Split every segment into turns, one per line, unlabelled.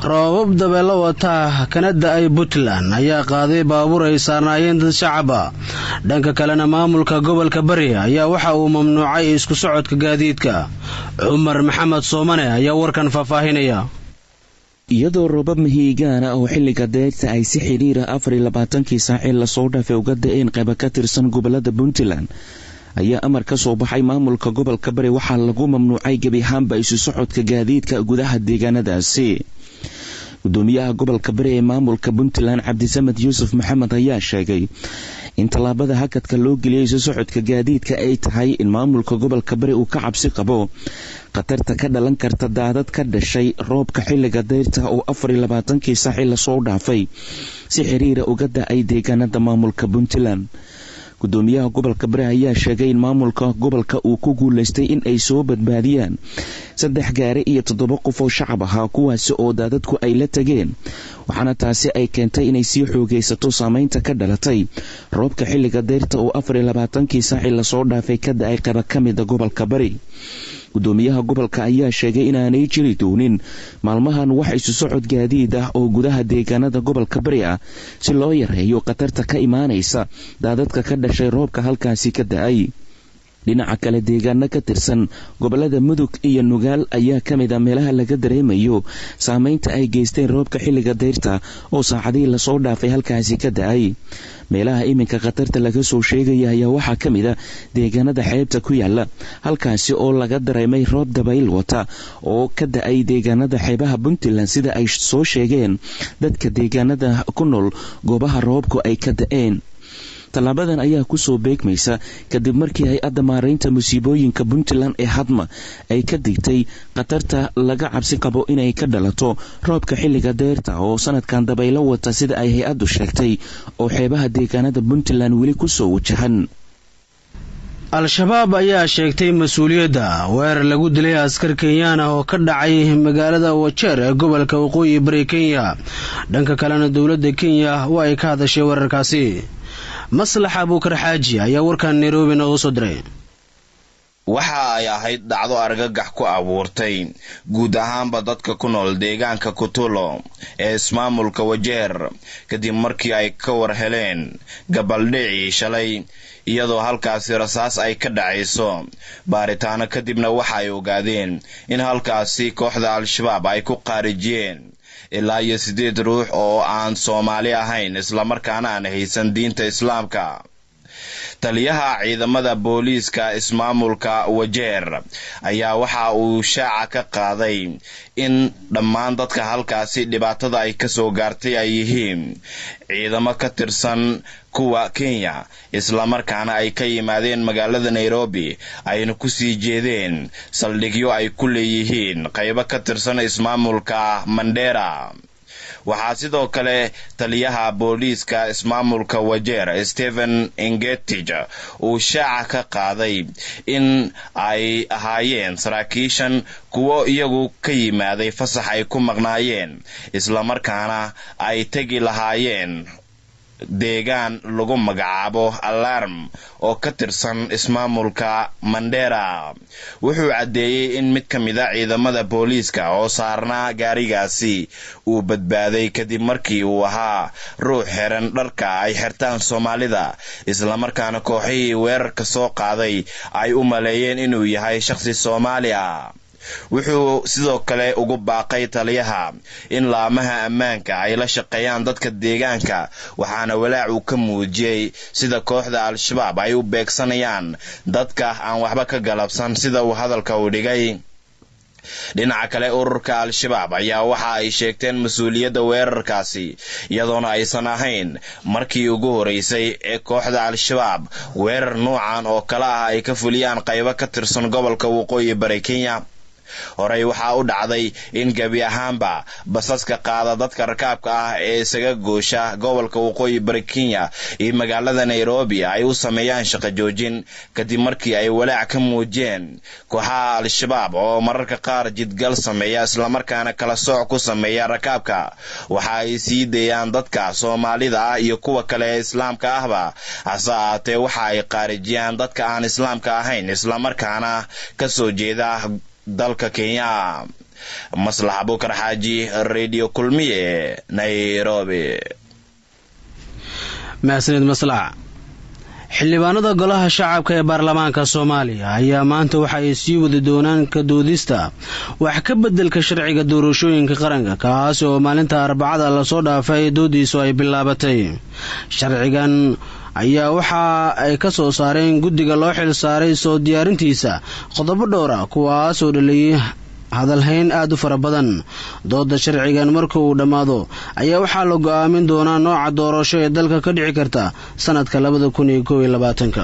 roobab dabeelo wata kana da-ay puntland ayaa qaaday baabuur ay saarnaayeen dad shacaba dhanka kalena maamulka gobolka bari ayaa waxa uu mamnuucay isku socodka gaadiidka cumar maxamed soomane ayaa warkan faahfaahinaya
iyadoo roobab mahiigaana oo xilliga deyrta ay si xidhiira afar iyo labaatankii saacii lasoo dhaafay uga da-een qayba ka tirsan gobolada puntland ayaa amar ka soo baxay maamulka gobolka bari waxaa lagu mamnuucay gebi ahaanba isu socodka gaadiidka gudaha deegaanadaasi gudoomiyaha gobolka bari ee maamulka puntland cabdisamed yuusuf maxamed ayaa sheegay in tallaabada hakadka loo geliyay isu socodka gaadiidka ay tahay in maamulka gobolka bari uu ka cabsi qabo khatarta ka dhalan karta daadad ka dhashay roobka xilliga dayrta oo afar iyo labaatankii saaci lasoo dhaafay si xiriira uga da-ay deegaanada maamulka puntland gudoomiyaha gobolka bari ayaa sheegay in maamulka gobolka uu ku guuleystay in ay soo badbaadiyaan saddex gaari iyo toddoba qof oo shacab ahaa kuwaasi oo daadadku ay la tageen waxaana taasi ay keentay inay sii xoogaysato saameynta ka dhalatay roobka xilliga dayrta oo afar iyo labaatankii saaci lasoo dhaafay ka da-ay qaba ka mida gobolka bari gudoomiyaha gobolka ayaa sheegay inaanay jiri doonin maalmahan wax isu socod gaadiid ah oo gudaha deegaanada gobolka bari ah si loo yareeyo khatarta ka imaanaysa daadadka ka dhashay roobka halkaasi ka da-ay dhinaca kale deegaano ka tirsan gobolada mudug iyo nugaal ayaa ka mid a meelaha laga dareemayo saameynta ay geysteen roobka xilliga dayrta oo saacadihii lasoo dhaafay halkaasi ka da-ay meelaha iminka khatarta laga soo sheegaya ayaa waxaa ka mid a deegaanada xeebta ku yaala halkaasi oo laga dareemay roob dabayl wata oo ka da-ay deegaanada xeebaha puntland sida ay soo sheegeen dadka deegaanada ku nool goobaha roobku ay ka da-een tallaabadan ayaa kusoo beegmaysa kadib markii hay-adda maaraynta musiibooyinka puntland ee hadma ay ka digtay khatarta laga cabsi qabo inay ka dhalato roobka xilliga deyrta oo sanadkan dabaylo wata sida ay hay-addu sheegtay oo xeebaha deegaanada puntland weli kusoo wajahan
al-shabaab ayaa sheegtay mas-uuliyadda weerar lagu dilay askar kenyaan ah oo ka dhacay magaalada wajeer ee gobolka waqooyi bari kenya dhanka kalena dowladda kenya waa ay ka hadashay weerarkaasi maslax abuukar xaaji ayaa warkan nairobi noogu soo diray
waxa ay ahayd dhacdo argagax ku abuurtay guud ahaanba dadka ku nool deegaanka kutulo ee ismaamulka wajeer kadib markii ay ka war heleen gabaldhicii shalay iyadoo halkaasi rasaas ay ka dhacayso baaritaano kadibna waxa ay ogaadeen in halkaasi kooxda al-shabaab ay ku qaarijiyeen ilaa iyo siddeed ruux oo aan soomaali ahayn islamarkaana aan haysan diinta islaamka taliyaha ciidamada booliiska ismaamulka wajeer ayaa waxa uu shaaca ka qaaday in dhammaan dadka halkaasi dhibaatada ay kasoo gaartay ay yihiin ciidamo ka tirsan kuwa kenya islamarkaana ay ka yimaadeen magaalada nairobi ayna kusii jeedeen saldhigyo ay ku leeyihiin qaybo ka tirsan ismaamulka mandera waxaa sidoo kale taliyaha booliiska ismaamulka wajeer stephen ingetij uu shaaca ka qaaday in ay ahaayeen saraakiishan kuwo iyagu ka yimaaday fasax ay ku maqnaayeen islamarkaana ay tegi lahaayeen deegaan lagu magacaabo alarm oo ka tirsan ismaamulka mandera wuxuu caddeeyey in mid ka mid a ciidamada booliiska oo saarnaa gaarigaasi uu badbaaday kadib markii uu ahaa ruux xiran dharka ay xirtaan soomaalida islamarkaana kooxihii weerarka soo qaaday ay u maleeyeen inuu yahay shaqsi soomaali ah wuxuu sidoo kale ugu baaqay taliyaha in laamaha ammaanka ay la shaqeeyaan dadka deegaanka waxaana walaac uu ka muujiyey sida kooxda al-shabaab ay u beegsanayaan dadka aan waxba ka galabsan sida uu hadalka u dhigay dhinaca kale ururka al-shabaab ayaa waxa ay sheegteen mas-uuliyadda weerarkaasi iyadoona aysan ahayn markii ugu horeysay ee kooxda al-shabaab weerar nuucan oo kale ah ay ka fuliyaan qaybo ka tirsan gobolka waqooyi bari kenya horey waxaa u dhacday in gebi ahaanba basaska qaada dadka rakaabka ah ee isaga goosha gobolka waqooyi bari kenya iyo magaalada nairobi ay u sameeyaan shaqo joojin kadib markii ay walaac ka muujiyeen kooxaha al-shabaab oo mararka qaar jidgal sameeya islamarkaana kala sooc ku sameeya rakaabka waxa ay sii dayaan dadka soomaalida ah iyo kuwa kale ee islaamka ahba hase ahaatee waxa ay qaarijiyaan dadka aan islaamka ahayn islamarkaana ka soo jeeda dalka kenya maslax abukar xaaji radio kulmiye nairobi
mahadsanid maslax xildhibaanada golaha shacabka ee baarlamaanka soomaaliya ayaa maanta waxa ay sii wadi doonaan ka doodista wax ka beddelka sharciga doorashooyinka qaranka kaasi oo maalinta arbacada lasoo dhaafay doodiisu ay bilaabatay sharcigan ayaa waxa ay ka soo saareen guddiga loo xil saaray soo diyaarintiisa qodobo dhowra kuwaas oo dhaliyay hadalhayn aada u fara badan dooda sharcigan marka uu dhammaado ayaa waxaa la go-aamin doonaa nooca doorasho ee dalka ka dhici karta sanadka labada kun iyo kow iyo labaatanka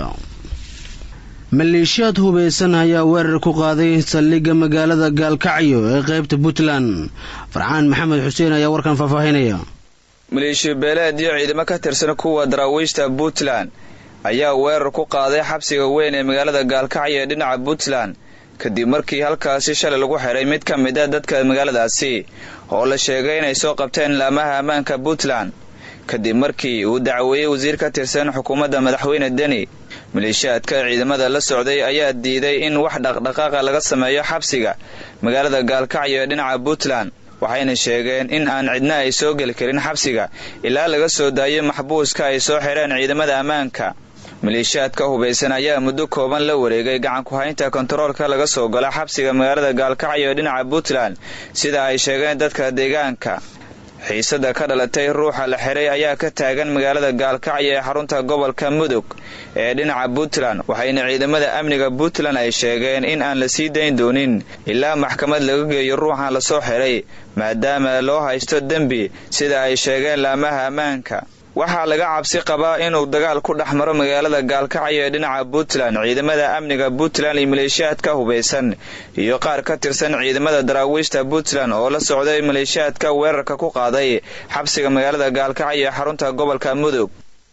maleeshiyaad hubeysan ayaa weerar ku qaaday saldhigga magaalada gaalkacyo ee qeybta puntland farxaan maxamed xuseen ayaa warkan faahfaahinaya
maleeshiya beeleed iyo ciidamo ka tirsan kuwa daraawiishta puntland ayaa weerar ku qaaday xabsiga weyn ee magaalada gaalkacyo ee dhinaca puntland kadib markii halkaasi shalay lagu xiray mid ka mid a dadka magaaladaasi oo la sheegay inay soo qabteen laamaha ammaanka puntland kadib markii uu dacweeyey wasiir ka tirsan xukuumadda madaxweyne deni maleeshiyaadka ciidamada la socday ayaa diiday in wax dhaqdhaqaaqa laga sameeyo xabsiga magaalada gaalkacyo ee dhinaca puntland waxayna sheegeen in aan cidna ay soo geli karin xabsiga ilaa laga soo daayo maxbuuska ay soo xireen ciidamada ammaanka maleeshiyaadka hubaysan ayaa muddo kooban la wareegay gacan ku-haynta kontaroolka laga soo gala xabsiga magaalada gaalkacyo ee dhinaca puntland sida ay sheegeen dadka deegaanka xiisada ka dhalatay ruuxa la xiray ayaa ka taagan magaalada gaalkacyo ee xarunta gobolka mudug ee dhinaca puntland waxayna ciidamada amniga puntland ay sheegeen in aan la sii dayn doonin ilaa maxkamad laga geeyo ruuxan lasoo xiray maadaama loo haysto dembi sida ay sheegeen laamaha ammaanka waxaa laga cabsi qabaa inuu dagaal ku dhex maro magaalada gaalkacyo ee dhinaca puntland ciidamada amniga puntland iyo maleeshiyaadka hubaysan iyo qaar ka tirsan ciidamada daraawiishta puntland oo la socday maleeshiyaadka weerarka ku qaaday xabsiga magaalada gaalkacyo ee xarunta gobolka mudug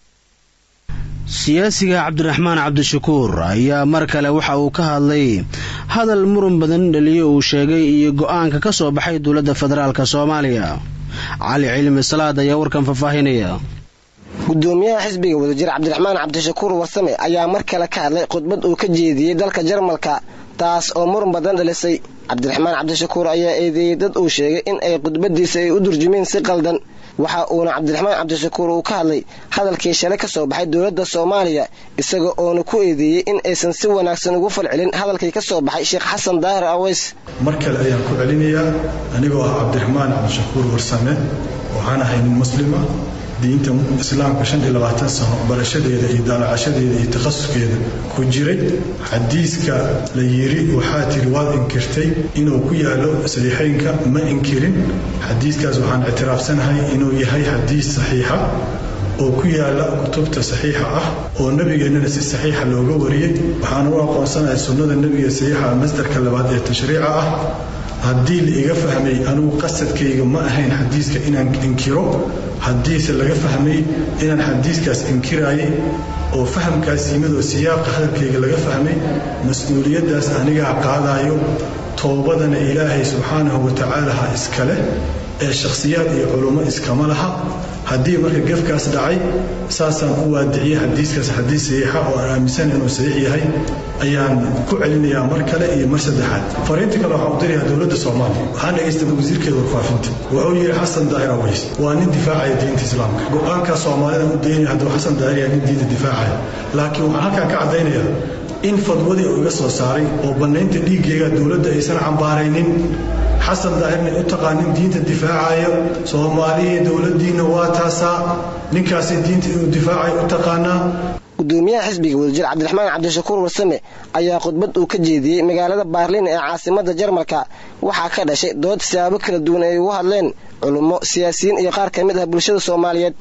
siyaasiga cabdiraxmaan cabdishakuur ayaa mar kale waxa uu ka hadlay hadal muran badan dhaliyo uu sheegay iyo go-aanka ka soo baxay dowladda federaalk soomaaliya cali cilmi salaad ayaa warkan faahfaahinaya
gudoomiyaha xisbiga wadajir cabdiraxmaan cabdishakuur warsame ayaa mar kale ka hadlay khudbad uu ka jeediyey dalka jarmalka taas oo muran badan dhalisay cabdiraxmaan cabdishakuur ayaa eedeeyey dad uu sheegay in ay khudbadiisa ay u durjumeen si qaldan waxa uuna cabdiraxmaan cabdishakuur uu ka hadlay hadalkii shalay ka soo baxay dowladda soomaaliya isaga oona ku eedeeyey in aysan si wanaagsan ugu falcelin hadalkii ka soo baxay sheekh xasan daahir aweys
mar kale ayaan ku celinayaa anigoo ah cabdiraxmaan cabdishakuur warsame waxaan ahay nin muslima diinta islaamka shan iyo labaatan sano barashadeeda iyo daalacashadeeda iyo takhasuskeeda ku jiray xadiiska la yiri waxaa tiri waad inkirtay inuu ku yaalo saxiixaynka ma inkirin xadiiskaas waxaan ictiraafsanahay inuu yahay xadiis saxiixa oo ku yaala kutubta saxiixa ah oo nebigeennana si saxiixa looga wariyey waxaana u aqoonsanahay sunnada nebiga saxiixa masdarka labaad ee tashriica ah haddii la iga fahmay anugu qasadkayga ma ahayn xadiiska inaan inkiro haddiise laga fahmay inaan xadiiskaas inkiraayay oo fahamkaas yimid oo siyaaqa hadalkayga laga fahmay mas-uuliyaddaas anigaa qaadaayo toobadana ilaahay subxaanahu wa tacaala ha iskale ee shakhsiyaad iyo culummo iskama laha haddii marka gefkaas dhacay saasaan u waadiciyey xadiiskaas xadiis saxiixa oo aan aaminsan inuu saxiix yahay ayaan ku celinayaa mar kale iyo mar saddexaad fariinta kale waxaan u dirayaa dowladda soomaaliya waxaan dhegaystay wasiirkeeda warfaafinta wuxuu yidhi xasan daahir aweys waa nin difaacaya diinta islaamka go-aankaa soomaalida u daynaya hadduu xasan daahir yahay nin diinta difaacaya laakiin waxaan halkaan ka caddaynayaa in fadwadii uu iga soo saaray oo bannaynta dhiiggayga dowladda aysan cambaaraynin xasan daahirna u taqaanin diinta difaacayo soomaaliya dowladdiinna waa taasaa ninkaasi diinta inuu difaacayo u taqaanaa
gudoomiyaha xisbiga wadajir cabdiraxmaan cabdishakuur warsame ayaa khudbad uu ka jeediyey magaalada baarliin ee caasimada jarmalka waxaa ka dhashay dood siyaabo kala duwan ay ugu hadleen culummo siyaasiyiin iyo qaar ka mid ah bulshada soomaaliyeed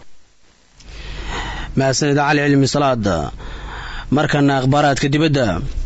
mahadsanid cali cilmi salaad markana akhbaaraadka dibadda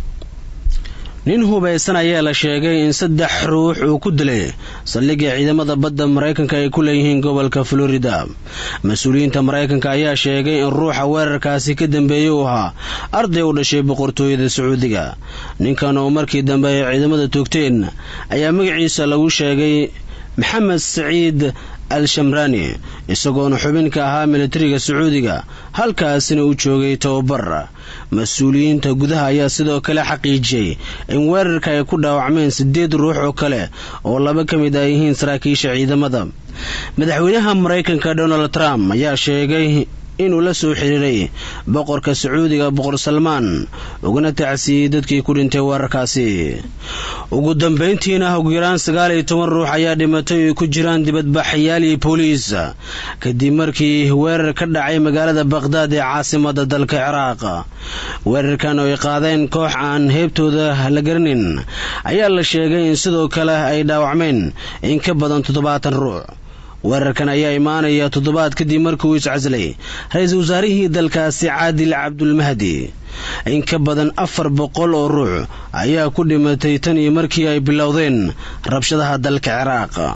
nin hubaysan ayaa la sheegay in saddex ruux uu ku dilay saldhigga ciidamada badda maraykanka ay ku leeyihiin gobolka florida mas-uuliyiinta maraykanka ayaa sheegay in ruuxa weerarkaasi ka dambeeyey uu ahaa arday u dhashay boqortooyada sacuudiga ninkan oo markii dambe ay ciidamada toogteen ayaa magaciisa lagu sheegay maxamed saciid al shamraani isagoona xubin ka ahaa militariga sacuudiga halkaasina u joogay tababar mas-uuliyiinta gudaha ayaa sidoo kale xaqiijiyey in weerarka ay ku dhaawacmeen siddeed ruux oo kale oo laba ka mid ay yihiin saraakiisha ciidamada madaxweynaha maraykanka donald trump ayaa sheegay inuu la soo xiriiray boqorka sacuudiga boqor salmaan ugana tacsiiyey dadkii ku dhintay weerarkaasi ugu dambayntiina ugu yaraan sagaal iyo toban ruux ayaa dhimatay oo ay ku jiraan dibadbaxayaal iyo booliis kadib markii weerar ka dhacay magaalada baqhdaad ee caasimada dalka ciraaq weerarkan oo ay qaadeen koox aan heebtooda la garanin ayaa la sheegay in sidoo kale ay dhaawacmeen in ka badan toddobaatan ruux weerarkan ayaa imaanaya toddobaad kadib markii uu iscaslay ra-iisul wasaarihii dalkaasi caadil cabdulmahdi in ka badan afar boqol oo ruux ayaa ku dhimatay tan iyo markii ay bilowdeen rabshadaha dalka ciraaq